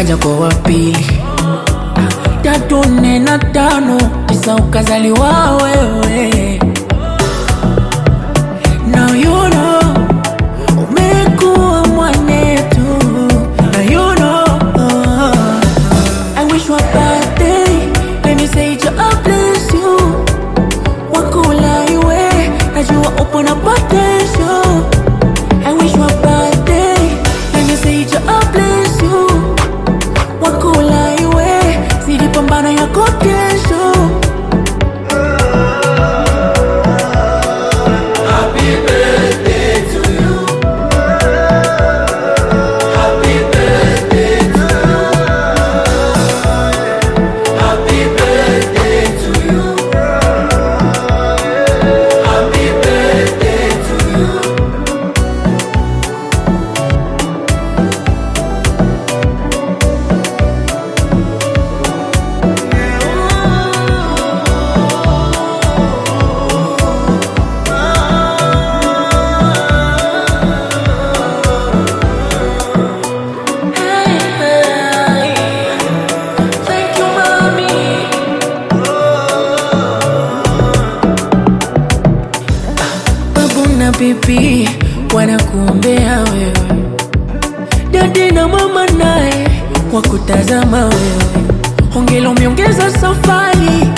ukaja kwa wapili tatu nne na tano tisa ukazaliwa wewe Now you know umekuwa mwanetu Now you know I wish you a birthday Let me say to I bless you Wakula iwe Najua upo na potential I wish you a birthday Let me say to I bless you Wakula iwe Zidi pambana yako kesho Thank you, mommy. Babu na bibi wanakuombea wewe, dadi na mama naye wakutazama wewe. Hongera umeongeza safari,